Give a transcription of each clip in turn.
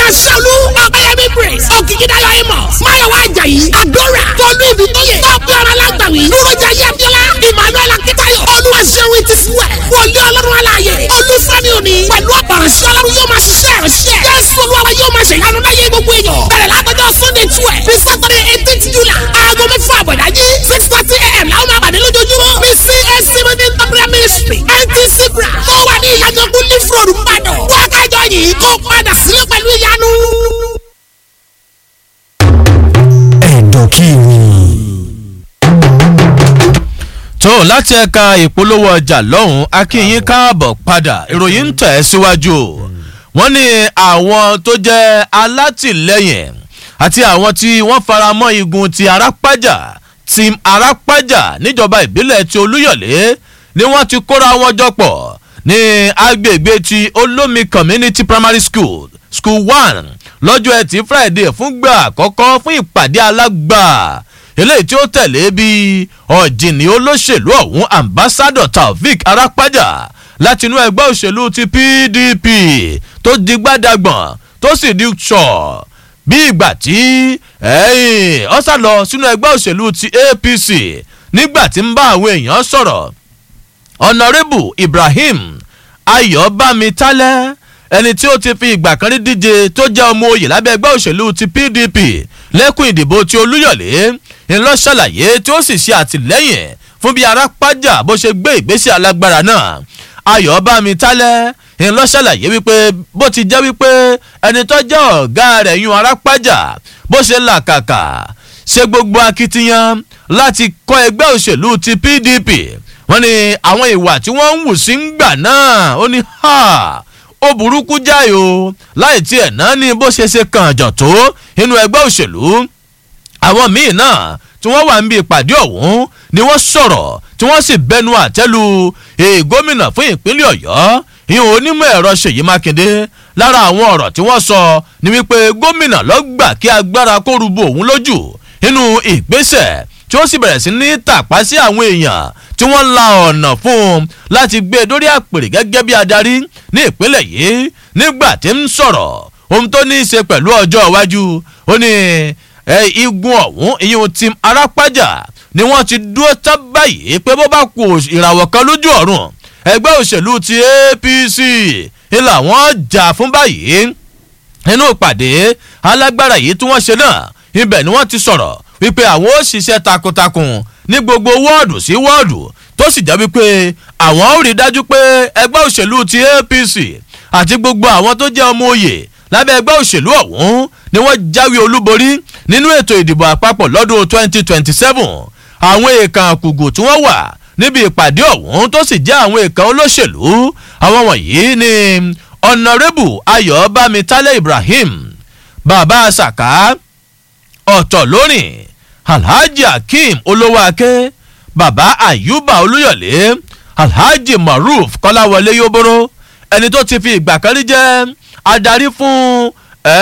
olúwaṣẹ́olú ọ̀pẹ̀yẹmí praise òkìkídáyọ̀ amos máyọ̀wá ajayi adora tọ́lú ìbítóyè tọ́pẹ́ ọ̀rọ̀ alágbàwí dúrójà yẹ́bíọ́lá emmanuel akitayo olúwaṣẹ́wó ti fúwẹ̀ wọlé ọlọ́run aláàyè olúfẹ́mi òní pẹ̀lú ọ̀pọ̀rọ̀ṣẹ́ ọlọ́run yóò máa ṣiṣẹ́ ìránṣẹ́ jésù olúwa yóò máa ṣèyanu láyé gbogbo èèyàn bẹ̀rẹ̀ látọjọ́ sunday twelve ní saturday eighteenth july aago mẹ́fà àbọ̀dájí six thirty a.m. làwọn máa pàdé lójoojúmọ́ ní cac meeting temporary ministry ntc bra tó wà ní ìyàjọkú leaf road mbàdàn wákàjọ yìí kó padà sílé pẹ̀lú ìyanu. ẹ̀dọ̀kìrì. tó láti ẹ̀ka ìpolówó ọjà lọ́hùn akínyín káàbọ̀ padà ìròyìn ń tẹ̀ síwájú wọ́n ní àwọn tó jẹ́ alátìlẹ́yìn àti àwọn tí wọ́n fara mọ́ igun ti arápájà team arápájà níjọba ìbílẹ̀ ti olúyọ̀lé ni wọ́n ti kóra wọn jọ pọ̀ ní agbègbè ti olómi community primary school school one lọ́jọ́ ẹtì friday fúngbà àkọ́kọ́ fún ìpàdé alágbà eléyìí tí ó tẹ̀lé bí ọ̀jìnì olóṣèlú ọ̀hún ambassador taofik arápájà láti inú ẹgbẹ́ òṣèlú ti pdp tó di gbádàgbọ̀n tó sì di sọ̀ bí ìgbà tí ó sá lọ sínú ẹgbẹ́ òṣèlú ti apc nígbà tí ń bá àwọn èèyàn sọ̀rọ̀ ọ̀nàrẹ́bù ibrahim ayọ̀bámitálẹ́ ẹni tí ó ti fi ìgbà kan rí díje tó jẹ́ ọmọ oyè lábẹ́ ẹgbẹ́ òṣèlú ti pdp lẹ́kùn ìdìbò ti olúyọ̀lé ńlọ ṣàlàyé tí ó sì ṣe àtìlẹ́yìn fún bí arápájà bó ṣe gbé ìgbésẹ̀ alágbára náà ayọ̀bámitálẹ́ ńlọ ṣàlàyé wípé bó ti jẹ́ wípé ẹni tó jẹ́ ọ̀gá rẹ̀ yún arápájà bó ṣe làkàkà ṣe gbogbo akitiyan láti kọ́ ẹgbẹ́ òṣèlú ti pdp wọ́n ní àwọn ìwà tí wọ́n ń wù sí ń gbà náà ó ní ha ó burúkú jáì o láì tiẹ̀ náà ní bó ṣe ṣe kàn jàn tó inú ẹgbẹ́ òṣèlú àwọn míì náà tí wọ́n wà níbi ìpàdé ọ̀hún ni wọ́n sọ̀rọ̀ tí wọ́n sì bẹnu àtẹ́lu gómìnà fún ìpínlẹ̀ ọ̀yọ́ ìhun onímọ̀ ẹ̀rọ ṣèyí mákindé lára àwọn ọ̀rọ̀ tí wọ́n sọ ni wípé gómìnà lọ́gbà kí agbára kó rúbọ òun lójú nínú ìgbésẹ̀ tí ó sì bẹ̀rẹ̀ sí ní tàpá sí àwọn èèyàn tí wọ́n la ọ̀nà fún un láti gbé e dórí àpèrè gẹ́gẹ́ bí adarí ní ìpínlẹ̀ yìí nígbà tí ń sọ̀rọ̀ ohun tó ní í ṣe pẹ̀lú ọjọ́ iwájú ó ní igun ọ̀hún ìyẹn ti arápájà ni wọ́n ti dúró tán báyìí pé bó bá kú ìràwọ̀ kan lójú ọ̀run ẹgbẹ́ òṣèlú ti apc ilà wọn jà fún báyìí nínú ìpàdé alágbára yìí tí wọ́n ṣe náà ibẹ̀ ni wọ́n ti sọ̀rọ̀ wípé àwọn ó ṣiṣẹ́ takuntakun ní gbogbo wọ́ọ̀dù sí wọ́ọ̀dù tó sì jẹ́ wípé àwọn ó rí dájú pé ẹgbẹ́ òṣèlú ti apc àti gbogbo àwọn tó jẹ́ ọmọ òye lábẹ́ ẹgbẹ́ òṣèlú ọ̀hún ni wọ́n jáwé olúborí nínú ètò ìdìbò àpapọ̀ lọ́dún 2027 àwọn èèkàn àkùgù tí wọ́n wà níbi ìpàdé ọ̀hún tó sì jẹ́ àwọn èèkàn olóṣèlú àwọn wọ̀nyí ni ọ̀nàrẹ́bù ayọ̀bámitálẹ̀ ibrahim bàbá saka ọ̀tọ̀ lónìí alhaji akeem olówóake baba ayuba olúyọ̀lé alhaji maruf kọ́láwọlé yóbóró ẹni tó ti fi ìgbà kan rí jẹ́ adarí fún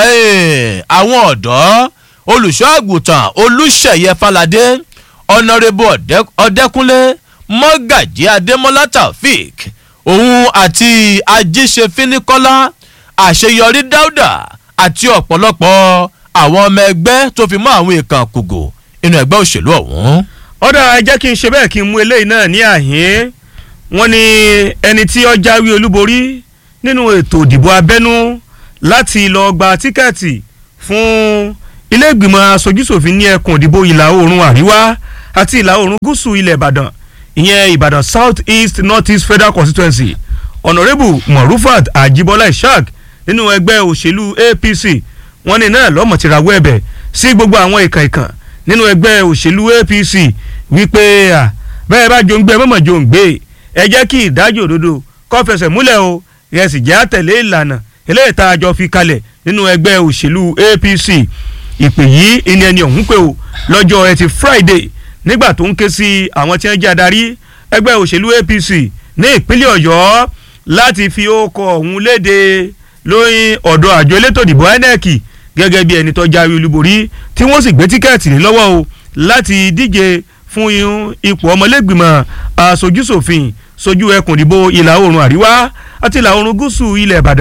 àwọn ọ̀dọ́ olùṣọ́ àgùntàn olùṣeyẹ falade ọ̀nàrẹ́bù ọ̀dẹ́kúnlé mọ́gàjí adémọ́lá taofik òun àti ajíṣefínikọ́lá àṣeyọrí dáúdà àti ọ̀pọ̀lọpọ̀ àwọn ọmọ ẹgbẹ́ tó fi mọ́ àwọn èèkàn kùgò inú ẹgbẹ́ òṣèlú ọ̀hún. ọ̀dà ẹ jẹ́ kí n ṣe bẹ́ẹ̀ kí n mú eléyìí náà ní àhín wọ́n ní ẹni tí ó jáwé olúborí nínú ètò ìdìbò abẹ́nú láti lọ gba tíkẹ́ẹ̀tì fún ilé ìgbìmọ̀ aṣojúṣòfin ní ẹkùn ìdìbò ìlà oòrùn àríwá àti ìlà oòrùn gúúsù ilẹ̀ ìbàdàn ìyẹn ìbàdàn south east north east federal constituency honourable morufat ajibola ishaq nínú ẹgbẹ́ òṣèlú apc wọ́n ní náà lọ́mọ̀ ti rawọ́ ẹ̀bẹ̀ sí gbogbo àwọn ìkàn ìkàn nínú ẹgbẹ́ òṣèlú apc wípé bẹ́ẹ̀ bá jòǹgbé mọ̀mọ̀ jòǹgbé ẹ jẹ́ kí ìdájọ́ òdodo kó fẹsẹ̀ múlẹ̀ o ẹ sì jẹ́ àtẹ̀lé ìlànà eléyìí tá a jọ fi kalẹ̀ nínú ẹgbẹ́ òṣèlú apc ìpè yìí ìní ẹni ọ̀hún pé o lọ́jọ́ ẹtì friday nígbà tó ń ké sí àwọn tí wọ́n jẹ́ adarí ẹgbẹ́ òṣèlú apc ní ìpínlẹ̀ ọ̀yọ́ láti fi ókọ̀ ọ̀hún léde lóyún ọ̀dọ̀ àjọ elétò ìdìbò inec gẹ́gẹ́ bí ẹni tó jáwé olúborí tí wọ́n sì gbé tíkẹ́ẹ̀tì ní lọ́wọ́ o láti díje fún ipò ọmọlẹ́gbìmọ̀ aṣojúṣòfin sojú ẹkùn ìdìbò ìlà oòrùn àríwá àti ìlà oòrùn gúúsù ilẹ̀ ìbàdàn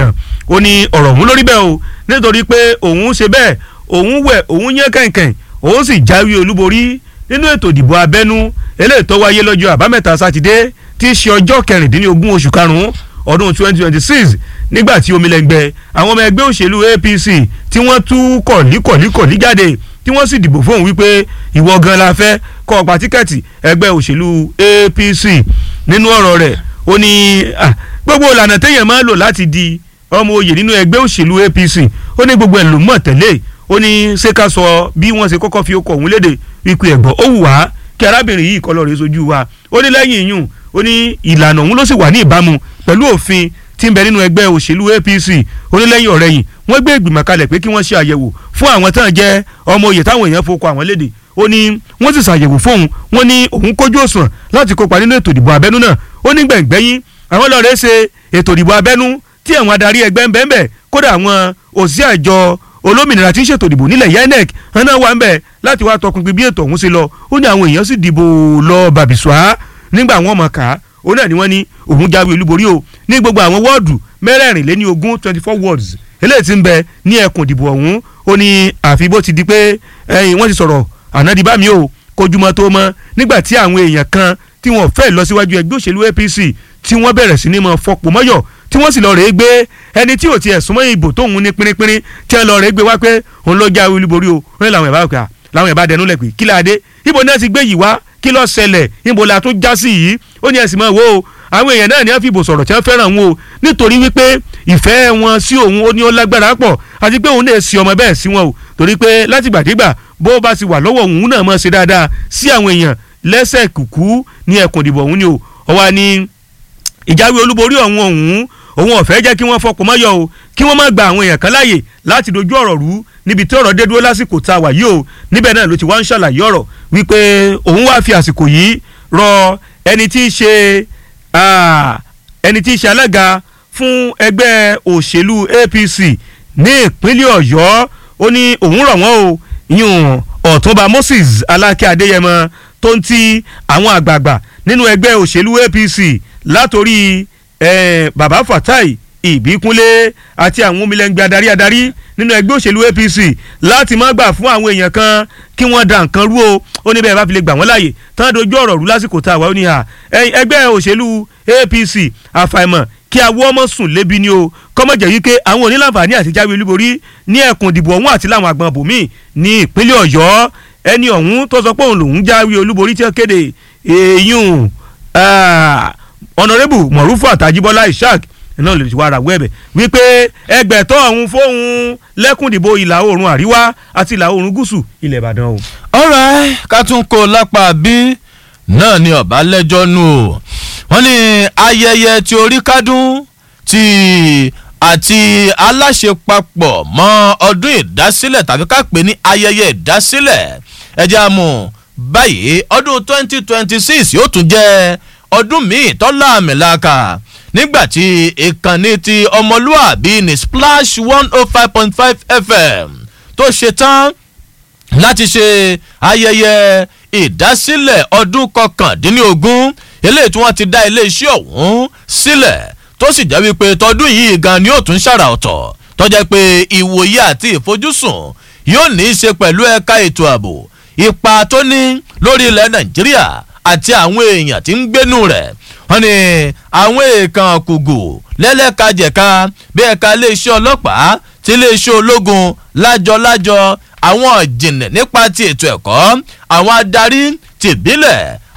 ó ní ọ̀rọ̀ òun lórí bẹ́ẹ̀ o nítorí pé òun ṣe bẹ́ẹ̀ òun wẹ̀ òun yán kẹ̀kẹ̀ òun sì jáwé olúborí nínú ètò ìdìbò abẹ́nú eléyìí tó wáyé lọ́jọ́ àbámẹ́ta sátidé tí í ṣe ọjọ́ kẹrìndínlógún oṣù karùn-ún ọdún twenty twenty six nígbà tí omilẹ̀ngbẹ àwọn ọmọ ẹgbẹ́ òṣèlú APC tí wọ́n tú kọ̀líkọ̀líkọ̀lí jáde tí wọ́n sì dìbò fóun wípé ìwọ gan la fẹ́ kọ́ ọ̀pá tíkẹ́ẹ̀tì ẹgbẹ́ òṣèlú APC nínú ọ̀rọ̀ rẹ̀ ó ní gbogbo ìlànà téèyàn máa ń lò láti di ọmọ oyè nínú ẹgbẹ́ òṣèlú APC ó ní gbogbo ẹ̀ ló mọ̀ tẹ́lẹ̀ ó ní ṣé ká sọ bí wọ́n ṣe kọ́kọ́ fi okọ̀ òun léde wípé ẹ̀gbọ́n ó wù wá kí arábìnrin yìí kọ́ lọ́ọ́ rẹ̀ sojú wa ó ní lẹ́yìn ìyún ó ní ìlànà òun ló sì wà ní ìbámu pẹ̀lú òfin tí ń bẹ nínú ẹgbẹ́ òṣèlú APC ó ní lẹ́yìn ọ̀rẹ́ yìí wọ́n gbé ìgbìmọ̀ kalẹ̀ pé kí wọ́n ṣe àyẹ̀wò fún àwọn tán jẹ́ ọmọ oyè táwọn èèyàn fowó àwọn léde ó ní wọ́n sì ṣàyẹ̀wò fóun wọ́n ní òun kójú òṣùwọ̀n láti kópa nínú ètò ìdìbò abẹ́nú náà ó ní gbẹ̀ngbẹ́yìn àwọn lọ́ọ̀rẹ́ ṣe ètò ìdìbò abẹ́nú tí àwọn adarí ẹgbẹ́ ń bẹ́ẹ̀ bẹ́ẹ̀ kódà àwọn òṣìṣẹ́ àjọ olómìnira tí ń ṣètò ìdìbò nílẹ̀ INEC hànà wà ń bẹ̀ láti wá tọpinpin bí ètò ọ̀hún ṣe lọ ó ní àwọn èèyàn sì dìbò lọ bàbìṣọ́á nígbà wọn mọ̀ ká ó náà ni wọ́n ní òun jáwé olúborí o ní gbogbo àwọn wọ́ọ̀dù mẹ́rẹ̀ẹ̀rìnléní ogún twenty four wards eléyìí tí ń bẹ ní ẹkùn ìdìbò ọ̀hún ó ní àfi bó ti di pé ẹ̀yìn wọ́n ti sọ̀rọ̀ ànádìbámi o kojúmọ́ tó mọ́ nígbà tí àwọn èèyàn kan tí wọ́n fẹ́ lọ síwájú ẹgbẹ́ òṣèlú APC tí wọ́n bẹ̀rẹ̀ sí ní mọ́ fọpọ̀ mọ́yọ̀ tí wọ́n sì lọ rèé gbé ẹni tí ò tiẹ̀ súnmọ́ ìbò tóun ní pínrínpínrín tí wọ́n lọ rèé gbé wá pé òun ló jáwé olúborí o wọ́n làwọn ẹ̀bá òkè làwọn ẹ̀bá dẹnu lẹ̀ pé kí láadé ibo náà ti gbé yìí wá kí ló ṣẹlẹ̀ ibo la tún já sí yìí ó ní ẹ̀sìn mọ́ wo o àwọn èèyàn náà ní wọ́n fi ìbò sọ̀rọ̀ tí wọ́n fẹ́ràn wọn o nítorí wípé ìfẹ́ wọn sí òun ó ní ó lágbára pọ̀ àti pé òun lè sí ọmọ bẹ́ẹ̀ sí wọn o torí pé látìgbàdégbà bó bá ti wà lọ́wọ́ òun náà mọ̀ ṣe dáadáa sí àwọn èèyàn lẹ́sẹ̀ kùkú ní ẹkùn ìdìbò òun ni o ọwọ́ ni ìjáwé olúborí ọ̀hún ọ̀hún òun ọ̀fẹ́ jẹ́ kí wọ́n fọkàn mọ́yọ̀ o kí wọ́n má gba àwọn èèyàn kan láàyè láti dojú ọ̀rọ̀ rú níbi tí ọ̀rọ̀ dé dúró lásìkò tá a wà yìí o níbẹ̀ náà ló ti wá ń ṣàlàyé ọ̀rọ̀ wípé òun wá fi àsìkò yìí rọ ẹni tí í ṣe ẹni tí í ṣe alága fún ẹgbẹ́ òṣèlú APC ní ìpínlẹ̀ Ọ̀yọ́ ó ní òun rọ̀ wọ́n o yún Ọ̀túnba Moses Alákẹ́ Adéyẹmọ tó ń ti àwọn àgbààgbà nínú ẹgbẹ́ òṣèlú APC látòrí eh, baba Fatai Ìbíkúnlé àti àwọn omilẹ̀ngbẹ̀ adarí adarí nínú ẹgbẹ́ òṣèlú APC láti má gbà fún àwọn èèyàn kan kí wọ́n da nǹkan rú o ó ní bẹ́ẹ̀ bá fi lè gbà wọ́n láàyè tán dojú ọ̀rọ̀ rú lásìkò tá a wà ó ní à ẹgbẹ́ òṣèlú APC àfàìmọ̀ kí awọ́ ọmọ sùn lébi ni o kọ́mọ̀jẹ̀ yìí pé àwọn onílànfààní àti jáwé olúborí ní ẹkùn ìdìbò ọ̀hún àti láwọn àgbọn bòmíì ní ìpínlẹ̀ Ọ̀yọ́ ẹni ọ̀hún tó sọ pé òun lòún jáwé olúborí tí wọ́n kéde èèyàn ọ̀nàrẹ́bù mọ̀rúfù àtàjíbọ́lá ishaq náà lè wá ara wẹ́ẹ̀bẹ̀ wípé ẹgbẹ̀tọ́ ọ̀hún fóun lẹ́kùndìbò ìlà oòrùn àríwá àti ìlà oòrùn gúúsù ilẹ̀ ìbàdàn o. ọ̀rẹ́ ká tún kó lápá bí náà ni ọ̀bá lẹ́jọ́ nù o wọ́n ní ayẹyẹ tí orí kádùn ti àti aláṣepapọ̀ mọ́ ọdún ìdásílẹ̀ tàbí ká pè ní ayẹyẹ ìdásílẹ̀ ẹ̀jẹ̀ àmọ́ báyìí ọdún twenty twenty six yóò tún jẹ́ ọdún míì tọ́lá àmìlàkà nígbàtí ìkànnì ti ọmọlúàbí ní splash one oh five point five fm tó ṣe tán láti ṣe ayẹyẹ ìdásílẹ̀ ọdún kọkàndínlógún eléyìí tí wọ́n ti dá iléeṣẹ́ ọ̀hún sílẹ̀ tó sì jẹ́ wípé tọdún yìí gan ni yóò tún ṣàrà ọ̀tọ̀ tó jẹ́ pé ìwòye àti ìfojúsùn yóò ní í ṣe pẹ̀lú ẹ̀ka ètò ààbò ipa tó ní lórí ilẹ̀ nàìjíríà àti àwọn èèyàn tí ń gbénú rẹ̀ wọ́n ní àwọn èèkàn kùgù lẹ́lẹ́kajẹ̀ka bí ẹ̀ka iléeṣẹ́ ọlọ́pàá ti iléeṣẹ́ ológun lájọ-lájọ àwọn ìjìnlẹ̀ nípa ti ètò ẹ̀kọ́ àwọn adarí tìbílẹ̀